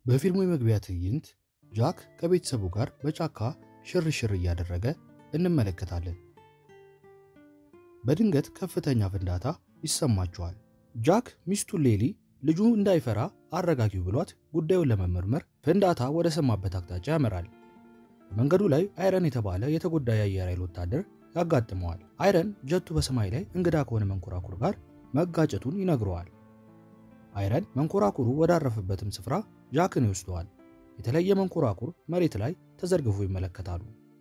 በፊልሙ የመግቢያ ትዕይንት ጃክ ከቤተሰቡ ጋር በጫካ ሽርሽር እያደረገ እንመለከታለን። በድንገት ከፍተኛ ፍንዳታ ይሰማቸዋል። ጃክ ሚስቱን ሌሊ ልጁ እንዳይፈራ አረጋጊው ብሏት ጉዳዩን ለመመርመር ፍንዳታ ወደ ሰማበት አቅጣጫ ያመራል። በመንገዱ ላይ አይረን የተባለ የተጎዳ የአየር ኃይል ወታደር ያጋጥመዋል። አይረን ጀቱ በሰማይ ላይ እንግዳ ከሆነ መንኮራኩር ጋር መጋጨቱን ይነግረዋል። አይረን መንኮራኩሩ ወዳረፈበትም ስፍራ ጃክን ይወስደዋል። የተለየ መንኮራኩር መሬት ላይ ተዘርግፎ ይመለከታሉ።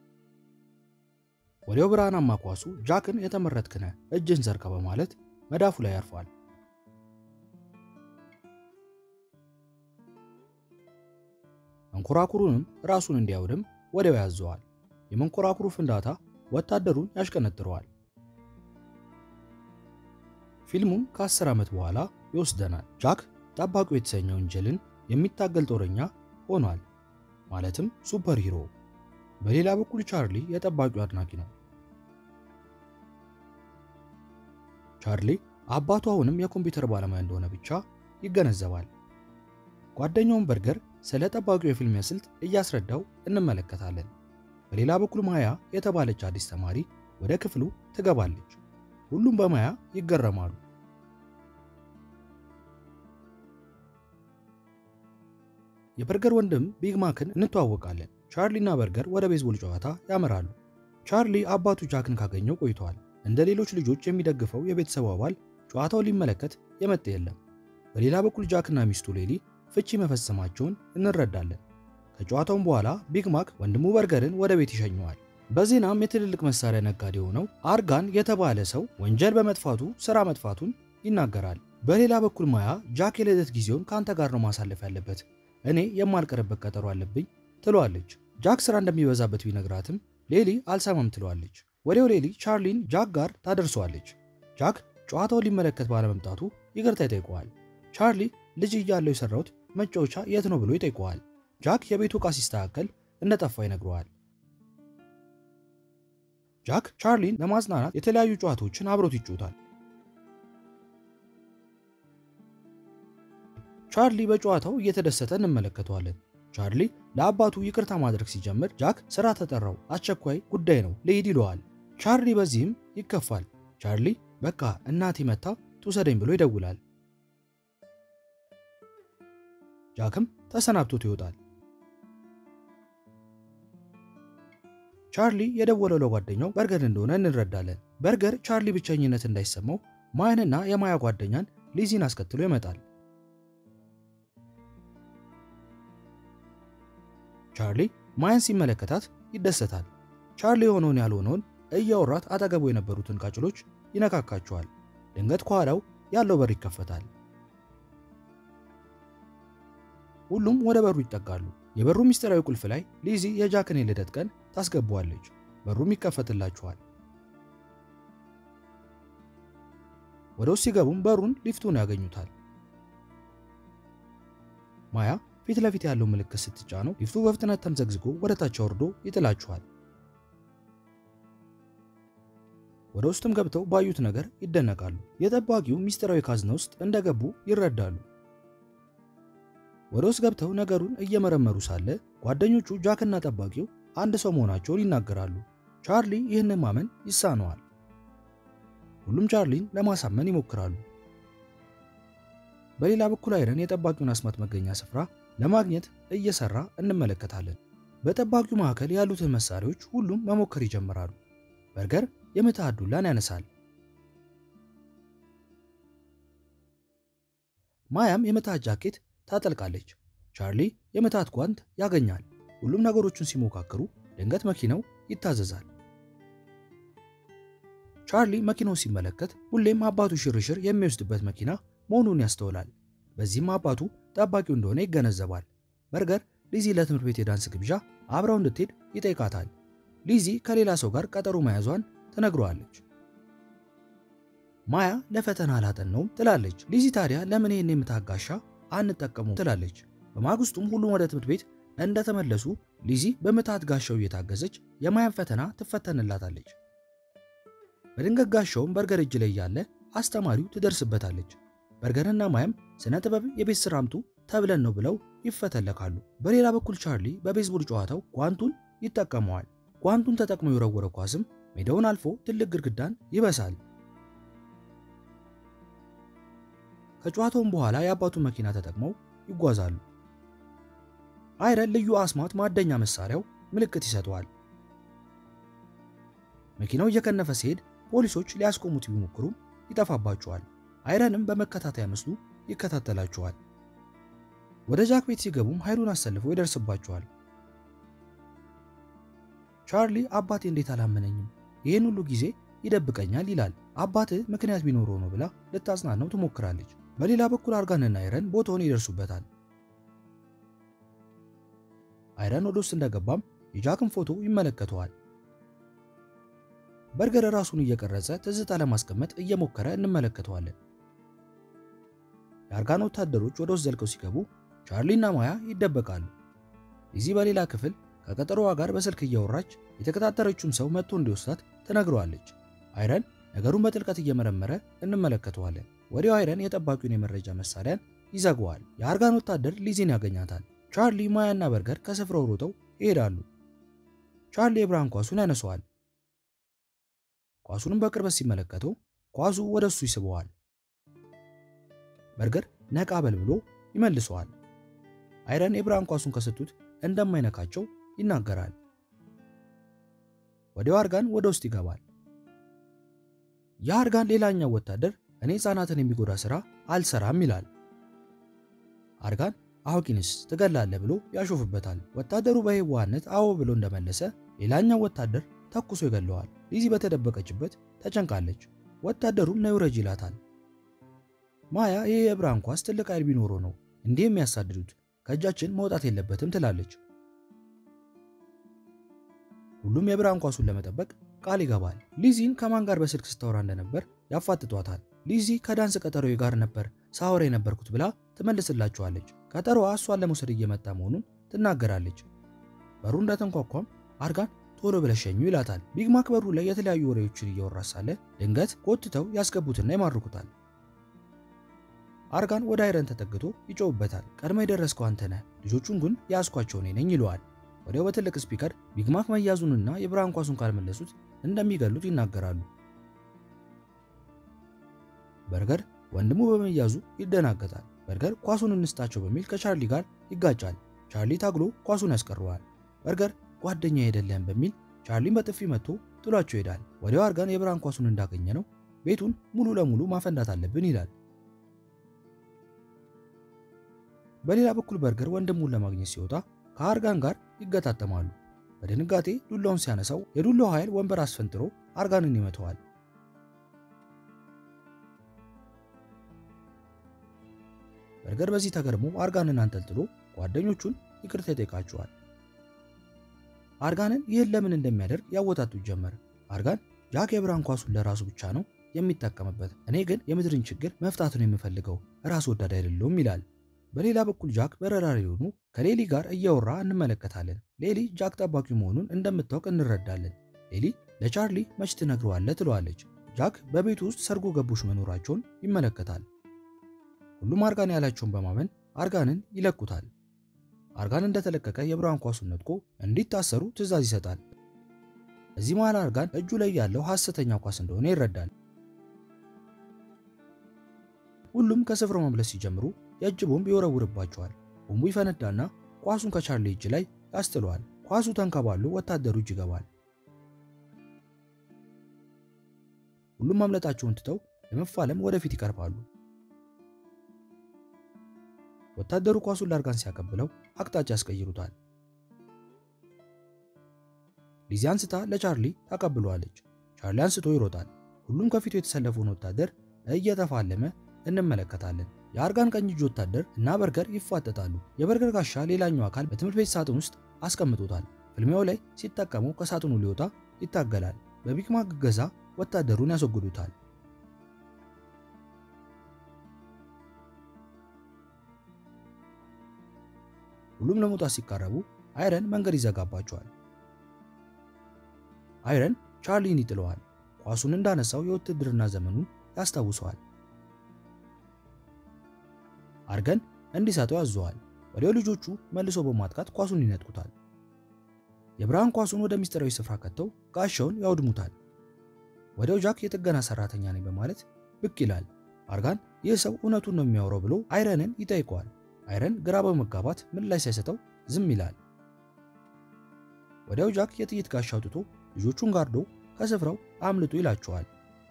ወዲያው ብርሃናማ ኳሱ ጃክን የተመረጥክነ እጅን ዘርጋ በማለት መዳፉ ላይ ያርፏል። መንኮራኩሩንም ራሱን እንዲያውድም ወዲያው ያዘዋል። የመንኮራኩሩ ፍንዳታ ወታደሩን ያሽቀነጥረዋል። ፊልሙም ከ10 ዓመት በኋላ ይወስደናል። ጃክ ጠባቂው የተሰኘ ወንጀልን የሚታገል ጦረኛ ሆኗል፣ ማለትም ሱፐር ሂሮ። በሌላ በኩል ቻርሊ የጠባቂው አድናቂ ነው። ቻርሊ አባቱ አሁንም የኮምፒውተር ባለሙያ እንደሆነ ብቻ ይገነዘባል። ጓደኛውን በርገር ስለ ጠባቂው የፊልሚያ ስልት እያስረዳው እንመለከታለን። በሌላ በኩል ማያ የተባለች አዲስ ተማሪ ወደ ክፍሉ ትገባለች። ሁሉም በማያ ይገረማሉ። የበርገር ወንድም ቢግ ማክን እንተዋወቃለን። ቻርሊና በርገር ወደ ቤዝቦል ጨዋታ ያመራሉ። ቻርሊ አባቱ ጃክን ካገኘው ቆይተዋል። እንደ ሌሎች ልጆች የሚደግፈው የቤተሰቡ አባል ጨዋታው ሊመለከት የመጣ የለም። በሌላ በኩል ጃክና ሚስቱ ሌሊ ፍቺ መፈጸማቸውን እንረዳለን። ከጨዋታውም በኋላ ቢግ ማክ ወንድሙ በርገርን ወደ ቤት ይሸኘዋል። በዜናም የትልልቅ መሳሪያ ነጋዴ የሆነው አርጋን የተባለ ሰው ወንጀል በመጥፋቱ ስራ መጥፋቱን ይናገራል። በሌላ በኩል ማያ ጃክ የልደት ጊዜውን ከአንተ ጋር ነው ማሳለፍ ያለበት፣ እኔ የማልቀርበት ቀጠሮ አለብኝ ትለዋለች። ጃክ ስራ እንደሚበዛበት ቢነግራትም ሌሊ አልሰማም ትለዋለች። ወዲያው ሌሊ ቻርሊን ጃክ ጋር ታደርሰዋለች። ጃክ ጨዋታውን ሊመለከት ባለመምጣቱ ይቅርታ ይጠይቀዋል። ቻርሊ ልጅ እያለው የሰራሁት መጫወቻ የት ነው ብሎ ይጠይቀዋል። ጃክ የቤቱ ዕቃ ሲስተካከል እንደጠፋ ይነግረዋል። ጃክ ቻርሊን ለማጽናናት የተለያዩ ጨዋታዎችን አብሮት ይጫወታል። ቻርሊ በጨዋታው እየተደሰተ እንመለከተዋለን። ቻርሊ ለአባቱ ይቅርታ ማድረግ ሲጀምር ጃክ ስራ ተጠራው፣ አስቸኳይ ጉዳይ ነው ልሂድ ይለዋል። ቻርሊ በዚህም ይከፋል። ቻርሊ በቃ እናቴ መታ ትውሰደኝ ብሎ ይደውላል። ጃክም ተሰናብቶት ይወጣል። ቻርሊ የደወለው ለጓደኛው በርገር እንደሆነ እንረዳለን። በርገር ቻርሊ ብቸኝነት እንዳይሰማው ማያንና የማያ ጓደኛን ሊዚን አስከትሎ ይመጣል። ቻርሊ ማያን ሲመለከታት ይደሰታል። ቻርሊ የሆነውን ያልሆነውን እያወራት አጠገቡ የነበሩትን ቃጭሎች ይነካካቸዋል። ድንገት ከኋላው ያለው በር ይከፈታል። ሁሉም ወደ በሩ ይጠጋሉ። የበሩ ምስጢራዊ ቁልፍ ላይ ሊዚ የጃክን የልደት ቀን ታስገባዋለች። በሩም ይከፈትላቸዋል። ወደ ውስጥ ሲገቡም በሩን ሊፍቱን ያገኙታል። ማያ ፊት ለፊት ያለው ምልክት ስትጫነው ሊፍቱ በፍጥነት ተምዘግዝጎ ወደ ታች ወርዶ ይጥላቸዋል። ወደ ውስጥም ገብተው ባዩት ነገር ይደነቃሉ። የጠባቂው ምስጢራዊ ካዝና ውስጥ እንደገቡ ይረዳሉ። ወደ ውስጥ ገብተው ነገሩን እየመረመሩ ሳለ ጓደኞቹ ጃክና ጠባቂው አንድ ሰው መሆናቸውን ይናገራሉ። ቻርሊ ይህንን ማመን ይሳነዋል። ሁሉም ቻርሊን ለማሳመን ይሞክራሉ። በሌላ በኩል አይረን የጠባቂውን አስማት መገኛ ስፍራ ለማግኘት እየሰራ እንመለከታለን። በጠባቂው ማዕከል ያሉትን መሳሪያዎች ሁሉም መሞከር ይጀምራሉ። በርገር የምትሃት ዱላን ያነሳል። ማያም የምትሃት ጃኬት ታጠልቃለች። ቻርሊ የምትሃት ጓንት ያገኛል። ሁሉም ነገሮቹን ሲሞካክሩ ድንገት መኪናው ይታዘዛል። ቻርሊ መኪናው ሲመለከት ሁሌም አባቱ ሽርሽር የሚወስድበት መኪና መሆኑን ያስተውላል። በዚህም አባቱ ጠባቂው እንደሆነ ይገነዘባል። በርገር ሊዚ ለትምህርት ቤት የዳንስ ግብዣ አብረው እንድትሄድ ይጠይቃታል። ሊዚ ከሌላ ሰው ጋር ቀጠሮ መያዟን ትነግረዋለች። ማያ ለፈተና አላጠናውም ትላለች። ሊዚ ታዲያ ለምን ይህን የምታጋሻ አንጠቀሙ ትላለች። በማግስቱም ሁሉም ወደ ትምህርት ቤት እንደተመለሱ ሊዚ በምትሃት ጋሻው እየታገዘች የማያን ፈተና ትፈተንላታለች። በድንገት ጋሻውም በርገር እጅ ላይ ያለ አስተማሪው ትደርስበታለች። በርገርና ማያም ስነ ጥበብ የቤት ስራ አምጡ ተብለን ነው ብለው ይፈተለካሉ። በሌላ በኩል ቻርሊ በቤዝቦል ጨዋታው ጓንቱን ይጠቀመዋል። ጓንቱን ተጠቅሞ የወረወረ ኳስም ሜዳውን አልፎ ትልቅ ግድግዳን ይበሳል። ከጨዋታውም በኋላ የአባቱን መኪና ተጠቅመው ይጓዛሉ። አይረን ልዩ አስማት ማደኛ መሳሪያው ምልክት ይሰጠዋል። መኪናው እየከነፈ ሲሄድ ፖሊሶች ሊያስቆሙት ቢሞክሩም ይጠፋባቸዋል። አይረንም በመከታተያ ምስሉ ይከታተላቸዋል። ወደ ጃክ ቤት ሲገቡም ኃይሉን አሰልፎ ይደርስባቸዋል። ቻርሊ አባቴ እንዴት አላመነኝም? ይህን ሁሉ ጊዜ ይደብቀኛል ይላል። አባትህ ምክንያት ቢኖረው ነው ብላ ልታጽናናው ትሞክራለች። በሌላ በኩል አርጋንና አይረን ቦታውን ይደርሱበታል። አይረን ወደ ውስጥ እንደገባም የጃክን ፎቶ ይመለከተዋል። በርገር ራሱን እየቀረጸ ትዝታ ለማስቀመጥ እየሞከረ እንመለከተዋለን። የአርጋን ወታደሮች ወደ ውስጥ ዘልቀው ሲገቡ ቻርሊና ማያ ይደበቃሉ። እዚህ በሌላ ክፍል ከቀጠሮዋ ጋር በስልክ እያወራች የተከታተረችውን ሰው መጥቶ እንዲወስዳት ትነግረዋለች። አይረን ነገሩን በጥልቀት እየመረመረ እንመለከተዋለን። ወዲያው አይረን የጠባቂውን የመረጃ መሳሪያን ይዘገዋል። የአርጋን ወታደር ሊዚን ያገኛታል። ቻርሊ፣ ማያና በርገር ከስፍራው ሮጠው ይሄዳሉ። ቻርሊ የብርሃን ኳሱን ያነሰዋል። ኳሱንም በቅርበት ሲመለከተው ኳሱ ወደ እሱ ይስበዋል። በርገር ነቃ በል ብሎ ይመልሰዋል። አይረን የብርሃን ኳሱን ከሰጡት እንደማይነካቸው ይናገራል። ወዲያው አርጋን ወደ ውስጥ ይገባል። የአርጋን ሌላኛው ወታደር እኔ ሕፃናትን የሚጎዳ ሥራ አልሰራም ይላል። አርጋን አዋቂንስ ትገላለህ ብሎ ያሾፍበታል። ወታደሩ በየዋህነት አዎ ብሎ እንደመለሰ ሌላኛው ወታደር ተኩሶ ይገለዋል። ሊዚ በተደበቀችበት ተጨንቃለች። ወታደሩም ነይ ውረጅ ይላታል። ማያ ይህ የብርሃን ኳስ ትልቅ ኃይል ቢኖረው ነው እንዲህ የሚያሳድዱት ከእጃችን መውጣት የለበትም ትላለች። ሁሉም የብርሃን ኳሱን ለመጠበቅ ቃል ይገባል። ሊዚን ከማን ጋር በስልክ ስታወራ እንደነበር ያፋጥጧታል። ሊዚ ከዳንስ ቀጠሮዬ ጋር ነበር ሳወራ የነበርኩት ብላ ትመልስላቸዋለች። ቀጠሮዋ እሷን ለመውሰድ እየመጣ መሆኑን ትናገራለች። በሩ እንደተንኳኳም አርጋን ቶሎ ብለሽ ሸኙ ይላታል። ቢግ ማክ በሩ ላይ የተለያዩ ወሬዎችን እያወራ ሳለ ድንገት ጎትተው ያስገቡትና ይማርኩታል። አርጋን ወደ አይረን ተጠግቶ ይጮውበታል። ቀድሞ የደረስከው አንተ ነህ፣ ልጆቹን ግን ያስኳቸው እኔ ነኝ ይለዋል። ወዲያው በትልቅ ስፒከር ቢግማክ መያዙንና የብርሃን ኳሱን ካልመለሱት እንደሚገሉት ይናገራሉ። በርገር ወንድሙ በመያዙ ይደናገጣል። በርገር ኳሱን እንስጣቸው በሚል ከቻርሊ ጋር ይጋጫል። ቻርሊ ታግሎ ኳሱን ያስቀረዋል። በርገር ጓደኛ አይደለም በሚል ቻርሊን በጥፊ መጥቶ ጥሏቸው ይሄዳል። ወዲያው አርጋን የብርሃን ኳሱን እንዳገኘ ነው ቤቱን ሙሉ ለሙሉ ማፈንዳት አለብን ይላል። በሌላ በኩል በርገር ወንድሙን ለማግኘት ሲወጣ ከአርጋን ጋር ይገጣጠማሉ። በድንጋጤ ዱላውን ሲያነሳው የዱላው ኃይል ወንበር አስፈንጥሮ አርጋንን ይመተዋል። በርገር በዚህ ተገርሞ አርጋንን አንጠልጥሎ ጓደኞቹን ይቅርታ ይጠይቃቸዋል። አርጋንን ይህን ለምን እንደሚያደርግ ያወጣጡት ጀመር። አርጋን ጃክ የብርሃን ኳሱን ለራሱ ብቻ ነው የሚጠቀምበት፣ እኔ ግን የምድርን ችግር መፍታት ነው የምፈልገው፣ ራስ ወዳድ አይደለሁም ይላል። በሌላ በኩል ጃክ በረራሪ የሆኑ ከሌሊ ጋር እያወራ እንመለከታለን። ሌሊ ጃክ ጠባቂ መሆኑን እንደምታውቅ እንረዳለን። ሌሊ ለቻርሊ መች ትነግረዋለህ ትለዋለች። ጃክ በቤቱ ውስጥ ሰርጎ ገቦች መኖራቸውን ይመለከታል። ሁሉም አርጋን ያላቸውን በማመን አርጋንን ይለቁታል። አርጋን እንደተለቀቀ የብርሃን ኳሱን ነጥቆ እንዲታሰሩ ትዕዛዝ ይሰጣል። እዚህ መሃል አርጋን እጁ ላይ ያለው ሐሰተኛ ኳስ እንደሆነ ይረዳል። ሁሉም ከስፍራው መምለስ ሲጀምሩ የእጅ ቦምብ ይወረውርባቸዋል። ቦምቡ ይፈነዳና ኳሱን ከቻርሊ እጅ ላይ ያስጥለዋል። ኳሱ ተንከባሎ ወታደሩ እጅ ይገባል። ሁሉም ማምለጣቸውን ትተው ለመፋለም ወደፊት ይቀርባሉ። ወታደሩ ኳሱን ለአርጋን ሲያቀብለው አቅጣጫ ያስቀይሩታል። ሊዚ አንስታ ለቻርሊ ታቀብለዋለች። ቻርሊ አንስቶ ይሮጣል። ሁሉም ከፊቱ የተሰለፈውን ወታደር እየተፋለመ እንመለከታለን። የአርጋን ቀኝ እጅ ወታደር እና በርገር ይፋጠጣሉ። የበርገር ጋሻ ሌላኛው አካል በትምህርት ቤት ሳጥን ውስጥ አስቀምጦታል። ፍልሚያው ላይ ሲጠቀመው ከሳጥኑ ሊወጣ ይታገላል። በቢግማክ እገዛ ወታደሩን ያስወግዱታል። ሁሉም ለመውጣት ሲቃረቡ አይረን መንገድ ይዘጋባቸዋል። አይረን ቻርሊን ይጥለዋል። ኳሱን እንዳነሳው የውትድርና ዘመኑን ያስታውሰዋል። አርገን እንዲሰጠው ያዘዋል። ወዲያው ልጆቹ መልሶ በማጥቃት ኳሱን ይነጥቁታል። የብርሃን ኳሱን ወደ ሚስጥራዊ ስፍራ ከተው ጋሻውን ያውድሙታል። ወዲያው ጃክ የጥገና ሰራተኛ ነኝ በማለት ብቅ ይላል። አርጋን ይህ ሰው እውነቱን ነው የሚያወራው ብሎ አይረንን ይጠይቀዋል። አይረን ግራ በመጋባት ምላሽ ሳይሰጠው ዝም ይላል። ወዲያው ጃክ የጥይት ጋሻ አውጥቶ ልጆቹን ጋርዶ ከስፍራው አምልጡ ይላቸዋል።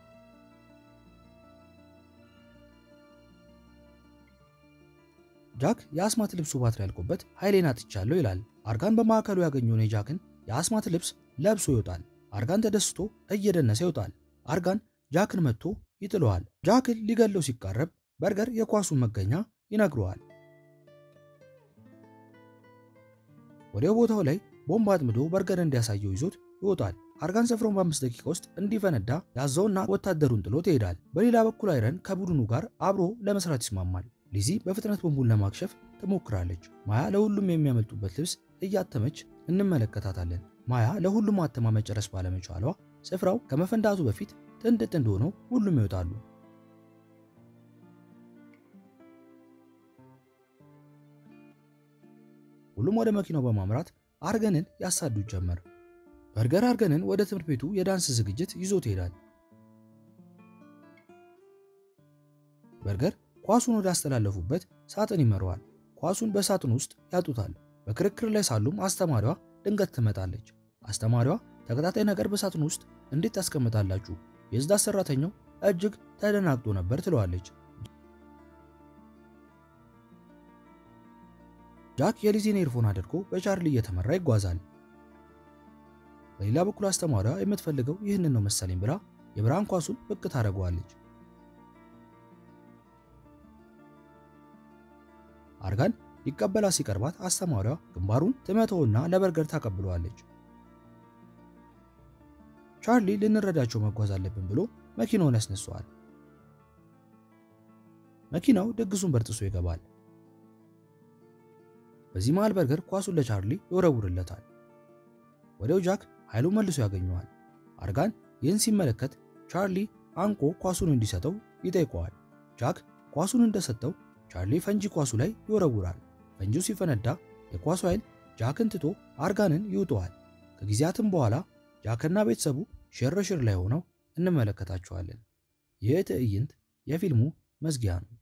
ጃክ የአስማት ልብሱ ባትሪ ያልቆበት ኃይሌን አጥቻለሁ ይላል። አርጋን በማዕከሉ ያገኘውን የጃክን የአስማት ልብስ ለብሶ ይወጣል። አርጋን ተደስቶ እየደነሰ ይወጣል። አርጋን ጃክን መጥቶ ይጥለዋል። ጃክን ሊገለው ሲቃረብ በርገር የኳሱን መገኛ ይነግረዋል። ወዲያው ቦታው ላይ ቦምብ አጥምዶ በርገር እንዲያሳየው ይዞት ይወጣል። አርጋን ስፍራውን በአምስት ደቂቃ ውስጥ እንዲፈነዳ ያዘውና ወታደሩን ጥሎት ይሄዳል። በሌላ በኩል አይረን ከቡድኑ ጋር አብሮ ለመስራት ይስማማል። ሊዚ በፍጥነት ቦምቡን ለማክሸፍ ትሞክራለች። ማያ ለሁሉም የሚያመልጡበት ልብስ እያተመች እንመለከታታለን። ማያ ለሁሉም አተማ መጨረስ ባለመቻሏ ስፍራው ከመፈንዳቱ በፊት ጥንድ ጥንድ ሆነው ሁሉም ይወጣሉ። ሁሉም ወደ መኪናው በማምራት አርገንን ያሳዱት ጀመር። በርገር አርገንን ወደ ትምህርት ቤቱ የዳንስ ዝግጅት ይዞት ይሄዳል። በርገር ኳሱን ወደ አስተላለፉበት ሳጥን ይመረዋል። ኳሱን በሳጥን ውስጥ ያጡታል። በክርክር ላይ ሳሉም አስተማሪዋ ድንገት ትመጣለች። አስተማሪዋ ተከታታይ ነገር በሳጥን ውስጥ እንዴት ታስቀምጣላችሁ? የጽዳት ሰራተኛው እጅግ ተደናግጦ ነበር ትለዋለች። ጃክ የሊዚን ኤርፎን አድርጎ በቻርሊ እየተመራ ይጓዛል። በሌላ በኩል አስተማሪዋ የምትፈልገው ይህንን ነው መሰለኝ ብላ የብርሃን ኳሱን ብቅ ታደርገዋለች። አርጋን ሊቀበላ ሲቀርባት አስተማሪዋ ግንባሩን ትመተውና ለበርገር ታቀብለዋለች። ቻርሊ ልንረዳቸው መጓዝ አለብን ብሎ መኪናውን ያስነሳዋል። መኪናው ድግሱን በርጥሶ ይገባል። በዚህ መሃል በርገር ኳሱን ለቻርሊ ይወረውርለታል። ወዲያው ጃክ ኃይሉን መልሶ ያገኘዋል። አርጋን ይህን ሲመለከት ቻርሊ አንቆ ኳሱን እንዲሰጠው ይጠይቀዋል። ጃክ ኳሱን እንደሰጠው ቻርሊ ፈንጂ ኳሱ ላይ ይወረውራል። ፈንጂው ሲፈነዳ የኳሱ ኃይል ጃክን ትቶ አርጋንን ይውጠዋል። ከጊዜያትም በኋላ ጃክና ቤተሰቡ ሽርሽር ላይ ሆነው እንመለከታቸዋለን። ይህ ትዕይንት የፊልሙ መዝጊያ ነው።